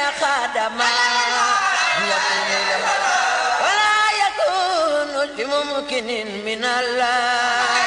خادما يكون لما ولا يكون لممكن من الله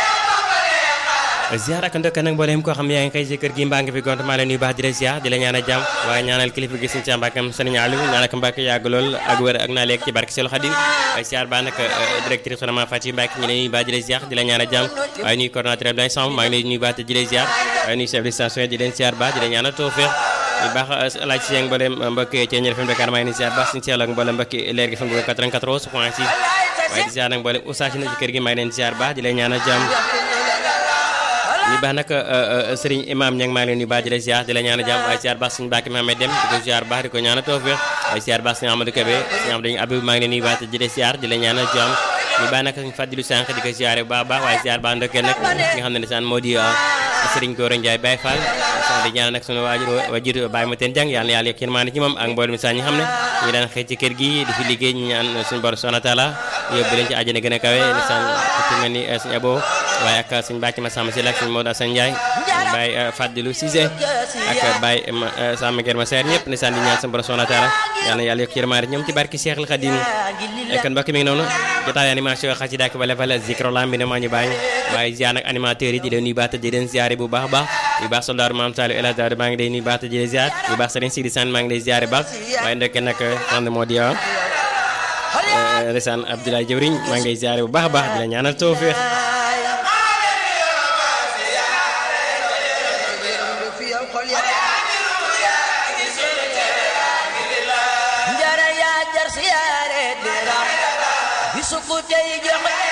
ziar ak ndokk nag mboolem koo xam yaa ngi xëy si kër gi mbaa nga fi gont maa leen nuyu baax di la ziar di la ñaan a jàmm waaye ñaanal kilifa gi suñu càmbakam sëriñ Aliou ñaanal ko Mbàkke yàgg lool ak wér ak naa leeg ci barke Seelu Xadim waaye ziar baa nag directrice soxna Mame Fatou Mbacke ñu leen nuyu baax di la ziar di la ñaan a jàmm waaye nuyu coordonnateur Abdoulaye Samb maa ngi leen nuyu baax di la ziar waaye nuyu chef de station di leen ziar baax di la ñaan a tawfeex bu baax laaj si yéen mboolem mbokk ci ñëw FM Dakar maa ngi leen ziar baax suñu seel ak mboolem mbokk leer gi fa 94 point 6 waaye di ziar nag mboolem oustaz na ci kër gi maa ngi leen ziar baax di la ñaan a jàmm ñu baax nag sëriñ imam ña ngi maa ngi leen di baax di la ziar di la ñaan a jàmm waaye ziar baax suñu bàkki Mahammed dem di ko ziar baax di ko ñaan a tawfeex waaye ziar baax suñu Amadou Kébé suñu am dañu abib maa ngi leen di baax di la ziar di la ñaan a jàmm ñu baax nag suñu fàddilu sànq di ko ziare bu baax baax waaye ziar baax ndokkee nag nga xam ne ne saan moo di sëriñ Gora Ndiaye Baye Fall sax di ñaan nag suñu waajur waajur Baye ma teen jàng yàlla na yàlla yokk maa ci moom ak mboolem saa ñi xam ne ñu daan xëy ci kër gi di fi liggéey ñu ñaan suñu borom subhanahu wa taala yóbbu leen ci àjjana gën a kawe saan ci mel ni suñu abo waaye ak suñu bàcc ma sàmm si la ak suñu Maodo Assane Ndiaye Baye Fadilou Cissé ak Baye Samba Gueye ma seer ñëpp ne saan di ñaan suñu borom subhanahu wa taala yàlla na yàlla yokk yërmaande ñoom ci barki Cheikh al Khadim kon mbokk mi ngi noonu jotaay animation xasida ak bale bale zikro lam bi ne maa ñu bàyyi waaye ziar nag animateurs yi di leen nuyu baata di leen ziare bu baax a baax yu baax soldaaru maam Saliou El Hadj Daouda maa ngi lay nuyu baata di leen ziar yu baax Serigne Sidi Sane maa ngi lay ziare baax waaye ndokke nag xam moo di Resane Abdoulaye Jëwriñ maa ngi lay ziare bu baax a baax di la ñaanal tawfeex njara yaa jar siyaare dira bisu ku tey jox